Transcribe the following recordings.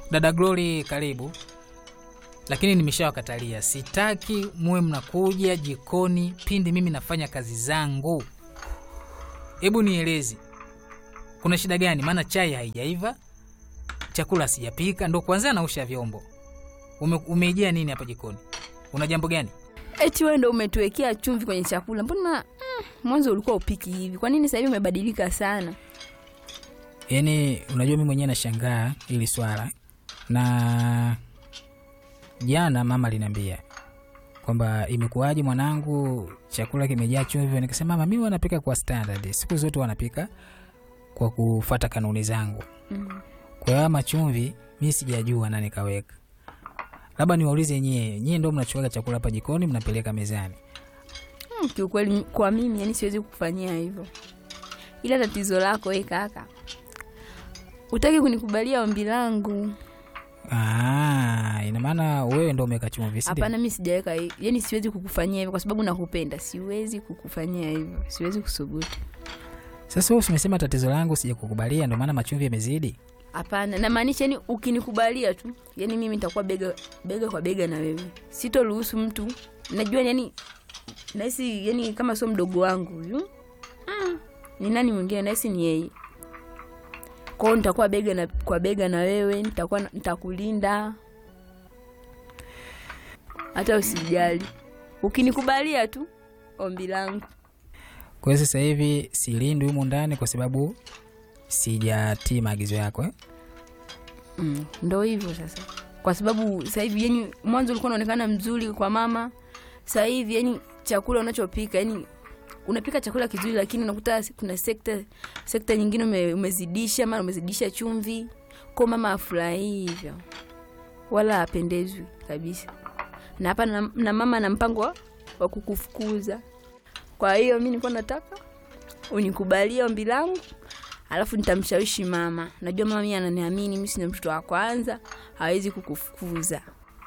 Dada Glory, karibu. Lakini nimeshawakatalia, sitaki muwe mnakuja jikoni pindi mimi nafanya kazi zangu. Hebu nielezi, kuna shida gani? Maana chai haijaiva, chakula sijapika, ndo kwanza nausha vyombo. Ume, umeijia nini hapa jikoni? Una jambo gani? Eti wewe ndo umetuwekea chumvi kwenye chakula? Mbona mm, mwanzo ulikuwa upiki hivi? Kwa nini sasa hivi umebadilika sana? Yaani, unajua mimi mwenyewe nashangaa hili swala, na jana mama aliniambia kwamba imekuwaje mwanangu, chakula kimejaa chumvi. Nikasema mama, mimi wanapika kwa standard, siku zote wanapika kwa kufata kanuni zangu. Mm. Kwa hiyo ama chumvi mi sijajua na nikaweka. Labda niwaulize nyie, nyie ndo mnachuaga chakula hapa jikoni mnapeleka mezani? Mm, kiukweli kwa mimi yani siwezi kukufanyia hivyo, ila tatizo lako we kaka, utaki kunikubalia ombi langu. Ah, ina maana wewe ndo umeweka chumvi, si ndio? Hapana, mi sijaweka, hi- yani siwezi kukufanyia hivyo kwa sababu nakupenda. Siwezi kukufanyia hivyo, siwezi kusubutu. Sasa wewe umesema tatizo langu sijakukubalia, ndo maana machumvi yamezidi. Hapana, namaanisha yani ukinikubalia tu, yani mimi nitakuwa bega bega kwa bega na wewe, sitoruhusu mtu. Najua yani nahisi yani kama sio mdogo wangu huyu mm. ni nani mwingine? Nahisi ni yeye. Kwao nitakuwa bega na, kwa bega na wewe, nitakuwa nitakulinda, hata usijali, ukinikubalia tu ombi langu. Kwa hiyo sasa hivi silindwi humu ndani kwa sababu sijatii maagizo yako eh? Mm, ndo hivyo sasa, kwa sababu sasa hivi yani, mwanzo ulikuwa unaonekana mzuri kwa mama, sasa hivi yani chakula unachopika yani unapika chakula kizuri, lakini unakuta kuna sekta sekta nyingine ume, umezidisha mara umezidisha chumvi, kwa mama afurahii hivyo, wala apendezwi kabisa. Na hapa na, na mama na mpango wa- wa kukufukuza. Kwa hiyo mi nilikuwa nataka unikubalie ombi langu alafu nitamshawishi mama. Najua mama mimi ananiamini, mimi sina mtoto wa kwanza, hawezi kukufukuza.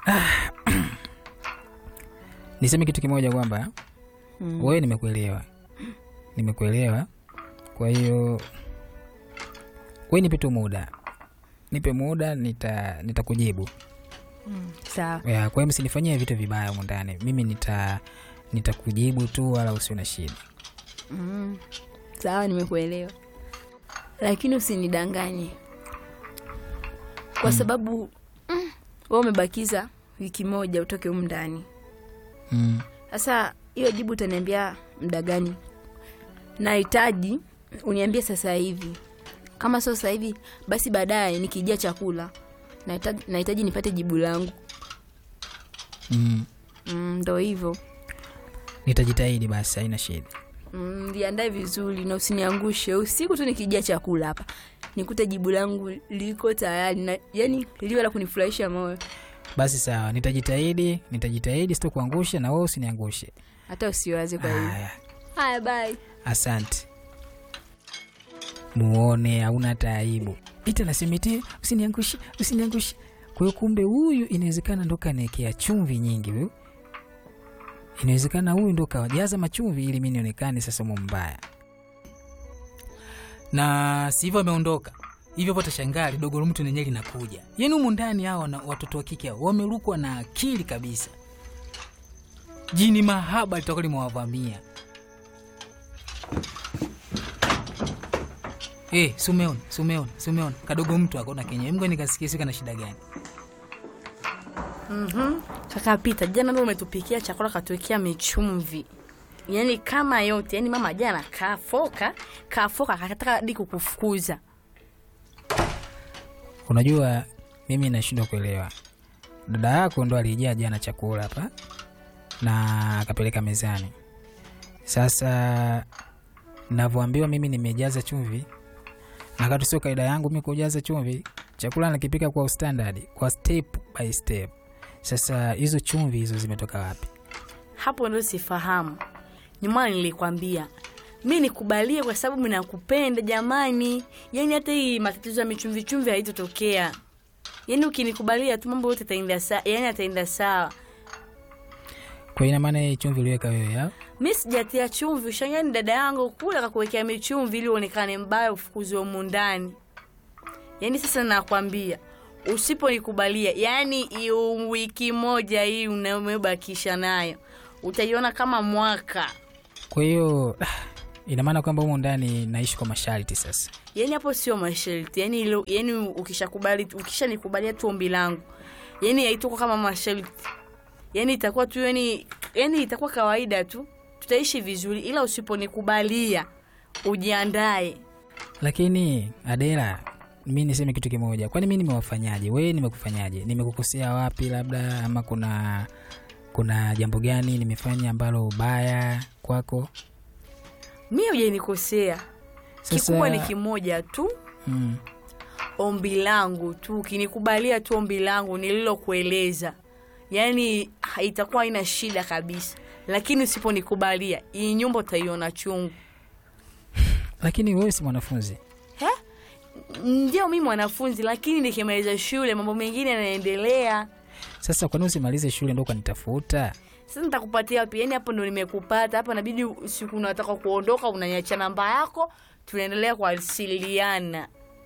Niseme kitu kimoja kwamba Mm. wewe, nimekuelewa, nimekuelewa. Kwa hiyo wewe nipe tu muda, nipe muda, nita nitakujibu. Sawa. Ya, Kwa hiyo msinifanyie vitu vibaya humu ndani, mimi nita nitakujibu tu, wala usio na shida. Mm. Sawa, nimekuelewa, lakini usinidanganye kwa sababu mm, wewe umebakiza wiki moja utoke humu ndani. Mm. Sasa hiyo jibu utaniambia muda gani? Nahitaji uniambie sasa hivi, kama sio sasa hivi basi baadaye nikijia chakula. Nahitaji, nahitaji nipate jibu langu. Mm. Mm, ndo hivyo. Nitajitahidi basi, haina shida. Mm, liandae vizuri na usiniangushe usiku tu nikijia chakula hapa nikute jibu langu liko tayari na yani liwe la kunifurahisha moyo Basi sawa, nitajitahidi, nitajitahidi sitokuangusha na wewe usiniangushe. hata usiwaze kwa hiyo Haya, haya bye asante. Muone hauna hata aibu. Ita nasemete usiniangushe, usiniangushe. Kwa hiyo kumbe huyu inawezekana ndo kanaekea chumvi nyingi huyu. Inawezekana huyu ndo kawajaza machumvi ili mi nionekane sasa mu mbaya. Na si hivyo ameondoka hivyo, hapo tashangaa lidogo la mtu nenye linakuja. Yaani humu ndani hao na watoto wa kike hao wamerukwa na akili kabisa. Jini mahaba litakuwa limewavamia. Eh, sumeona, sumeona, sumeona. Kadogo mtu akona kenye. Mgo nikasikia sika na shida gani? Kaka Pita, jana ndo umetupikia chakula katuwekea michumvi, yaani kama yote, yaani mama jana kafoka kafoka, akataka hadi kukufukuza. Unajua mimi nashindwa kuelewa. Dada yako ndo alijaa jana chakula hapa na akapeleka mezani. Sasa navyoambiwa mimi nimejaza chumvi, na kati sio kaida yangu mi kujaza chumvi. Chakula nakipika kwa standard, kwa step by step. Sasa hizo chumvi hizo zimetoka wapi? Hapo ndo sifahamu. Nyuma nilikwambia mi nikubalie kwa sababu minakupenda jamani, yaani hata hii matatizo ya michumvi chumvi haitotokea. Yaani ukinikubalia tu mambo yote ataenda sawa, yaani ataenda sawa. Kwa ina maana hii chumvi uliweka wewe au? mi sijatia chumvi, ushangani dada yangu kule akakuwekea michumvi ili uonekane mbaya, ufukuzwe humu ndani. Yaani sasa nakwambia usiponikubalia yaani hiyo wiki moja hii unayobakisha nayo utaiona kama mwaka kwa hiyo ina maana kwamba humu ndani naishi kwa masharti sasa yaani hapo sio masharti yaani ilo- yaani ukishakubali ukishanikubalia tu ombi langu yaani haitakuwa kama masharti yaani itakuwa tu yani yaani itakuwa kawaida tu tutaishi vizuri ila usiponikubalia ujiandae lakini adela mi niseme kitu kimoja kwani mi nimewafanyaje wee nimekufanyaje nimekukosea wapi labda ama kuna kuna jambo gani nimefanya ambalo ubaya kwako mi hujanikosea Sasa- kikubwa ni kimoja tu mm. ombi langu tu ukinikubalia tu ombi langu nililokueleza yaani ha- itakuwa haina shida kabisa lakini usiponikubalia hii nyumba utaiona chungu lakini wewe si mwanafunzi He? ndio mi mwanafunzi lakini nikimaliza shule mambo mengine yanaendelea sasa kwani usimalize shule ndo ukanitafuta sasa nitakupatia wapi yani hapo ndo nimekupata hapa nabidi siku unataka kuondoka unaniacha namba yako tunaendelea kuwasiliana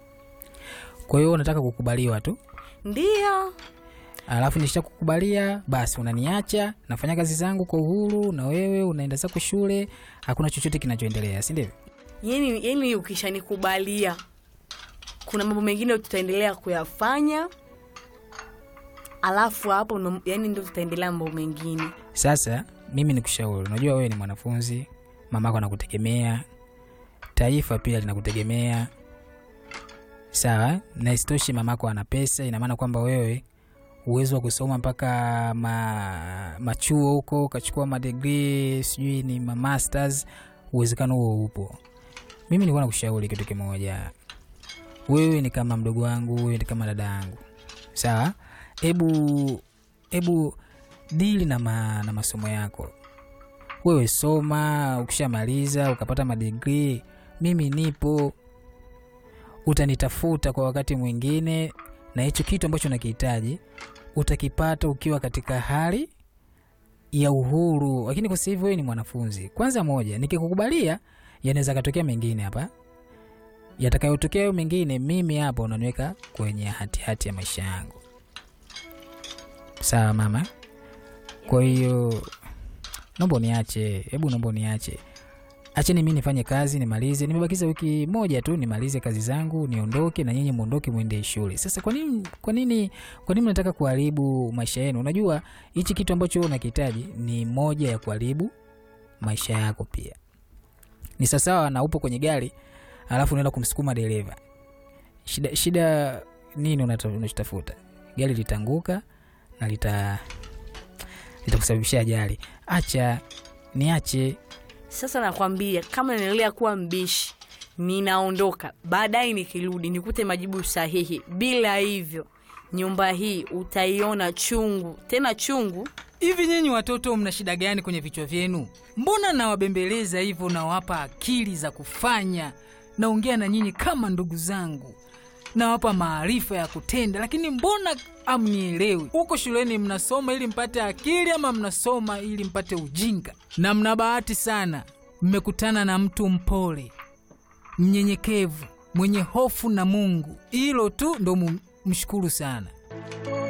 kwa hiyo unataka kukubaliwa tu ndio alafu nisha kukubalia basi unaniacha nafanya kazi zangu kwa uhuru na wewe unaenda zako shule hakuna chochote kinachoendelea si ndivyo yani, yani ukishanikubalia kuna mambo mengine tutaendelea kuyafanya alafu hapo ndo- yani ndo tutaendelea mambo mengine sasa mimi nikushauri unajua wewe ni mwanafunzi mamako anakutegemea taifa pia linakutegemea sawa na isitoshi mamako ana pesa ina maana kwamba wewe uwezo wa kusoma mpaka ma, machuo huko ukachukua madigrii sijui ni mamasters uwezekano huo upo mimi nilikuwa nakushauri kitu kimoja wewe ni kama mdogo wangu wewe ni kama dada yangu sawa hebu hebu dili na, ma, na masomo yako wewe soma ukishamaliza ukapata madigrii mimi nipo utanitafuta kwa wakati mwingine na hicho kitu ambacho nakihitaji utakipata ukiwa katika hali ya uhuru lakini kwa sasa hivi wewe ni mwanafunzi kwanza moja nikikukubalia yanaweza katokea mengine hapa yatakayotokea hayo mengine mimi hapa unaniweka kwenye hatihati hati ya maisha yangu sawa mama kwa hiyo naomba uniache hebu naomba uniache acheni mi nifanye kazi nimalize nimebakiza wiki moja tu nimalize kazi zangu niondoke na nyinyi mwondoke mwende shule sasa kwa nini kwa nini kwa nini mnataka kuharibu maisha yenu unajua hichi kitu ambacho wewe unakihitaji ni moja ya kuharibu maisha yako pia ni sawasawa na upo kwenye gari alafu unaenda kumsukuma dereva shida shida nini unata- unachotafuta gari litanguka na lita litakusababishia ajali acha niache sasa nakwambia kama naendelea kuwa mbishi ninaondoka baadaye nikirudi nikute majibu sahihi bila hivyo nyumba hii utaiona chungu tena chungu hivi nyinyi watoto mna shida gani kwenye vichwa vyenu mbona nawabembeleza hivyo nawapa akili za kufanya naongea na nyinyi kama ndugu zangu nawapa maarifa ya kutenda lakini mbona amnielewi huko shuleni mnasoma ili mpate akili ama mnasoma ili mpate ujinga na mna bahati sana mmekutana na mtu mpole mnyenyekevu mwenye hofu na mungu hilo tu ndo mu- mshukuru sana